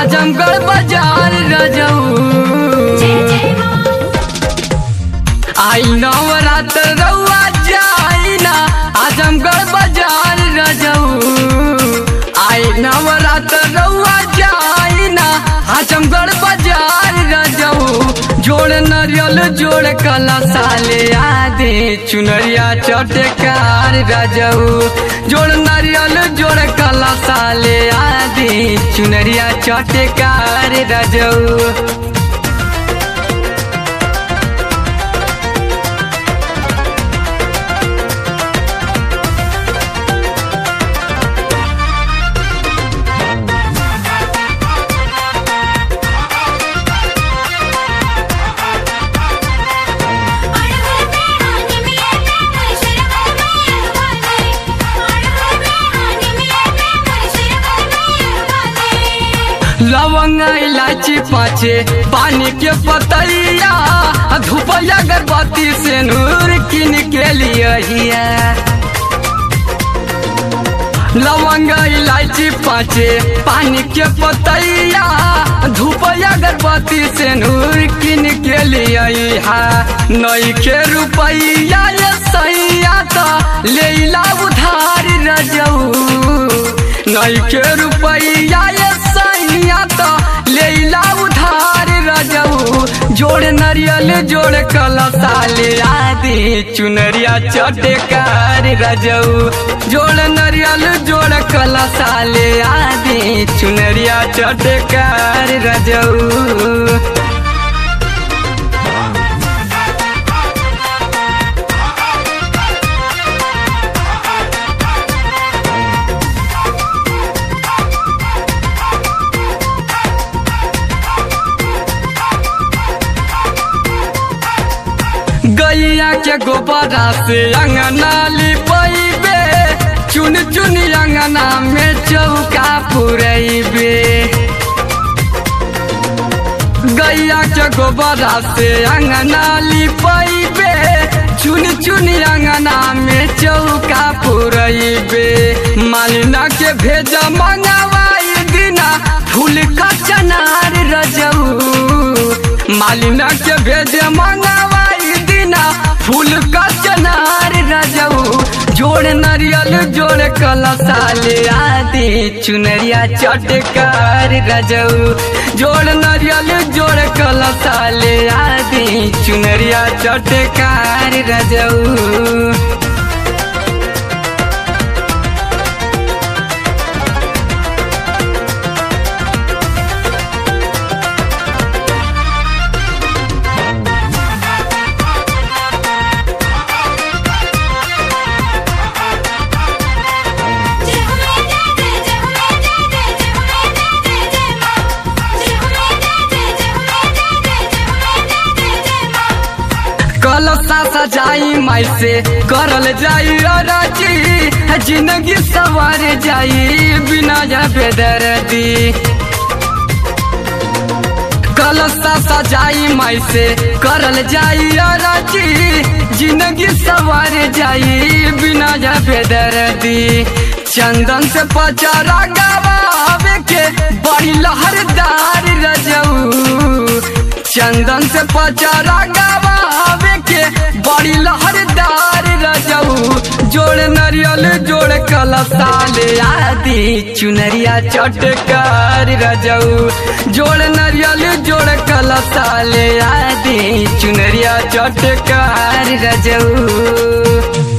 आजमगढ़ बाजार रजऊ आई नवरात्र रउआ जाई ना आजमगढ़ बाजार रजऊ आई नवरात्र रउआ जाई ना आजमगढ़ बाजार रजऊ जोड़ नरियल जोड़ कला साले आदे चुनरिया चटकार रजऊ जोड़ नरियल जोड़ कला साले आदे चुनरिया चटकार रजऊ लवंग इलायची पाचे पानी के पतैया धूपया अगरबत्ती से नूर किन के लिए लवंग इलायची पाचे पानी के पतैया धूपया अगरबत्ती से नूर किन के लिए नई के रुपैया ये सैया तो लेला उधार रजऊ नई के रुपैया ये सैया तो लेला उधार रजऊ जोड़ नरियल जोड़ कलसाले आदि चुनरिया चटकार रजऊ जोड़ नरियल जोड़ कलसाले आदि चुनरिया चटकार रजऊ गैया के गोबरा से अंगना लिपैबे चुन चुन अंगना में चौका पुरैबे गैया के गोबरा से अंगना लिपैबे चुन चुन अंगना में चौका पुरैबे मालिना के भेजा मंगवाई दिना फूल का चनार रजऊ मालिना के भेजे मंगवाई दिना फूल का चनार रजऊ जोड़ नरियल जोड़ कलसाले आदि चुनरिया चटकार रजऊ जोड़ नरियल जोड़ कलसाले आदि चुनरिया चटकार रजऊ कलसा सजाई माई से करल जाई अरजी जिंदगी सवार जाई बिना जबे दर्दी कलसा सजाई माई से करल जाई अरजी जिंदगी सवार जाई बिना जबे दर्दी चंदन से पचारा गवावे के बड़ी लहरदार रजऊ चंदन से पचारा गवावे के बड़ी लहरदार रजऊ जोड़ नरियल जोड़ कलसाले आदि चुनरिया चटकार रजऊ जोड़ नरियल जोड़ कलसाले आदि चुनरिया चटकार रजऊ